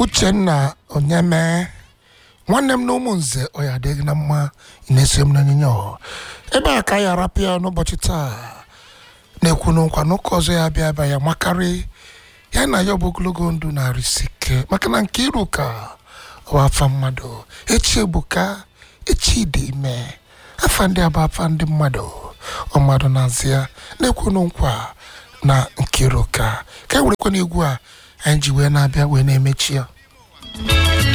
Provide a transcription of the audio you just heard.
uchenna onyeme nwanne m na ụmụnze ọ ya adịghị na mma ị na-eso m n'onyinye ọ ebe a ka ya arapịa n'ụbọchị taa na-ekwu n'nkwa n'ụka ọzọ ya bịa bịa ya makarị ya na ya ọ bụ ogologo ndụ na-arịsi ike maka na nke iru ka ọ bụ afa mmadụ echi ebuka echi dị ime afa ndị abụ afa ndị mmadụ ọ mmadụ na-azị ya na-ekwu n'nkwa na nkiru ka ka e werekwana egwu a anyị ji wee na-abịa wee na-emechi ya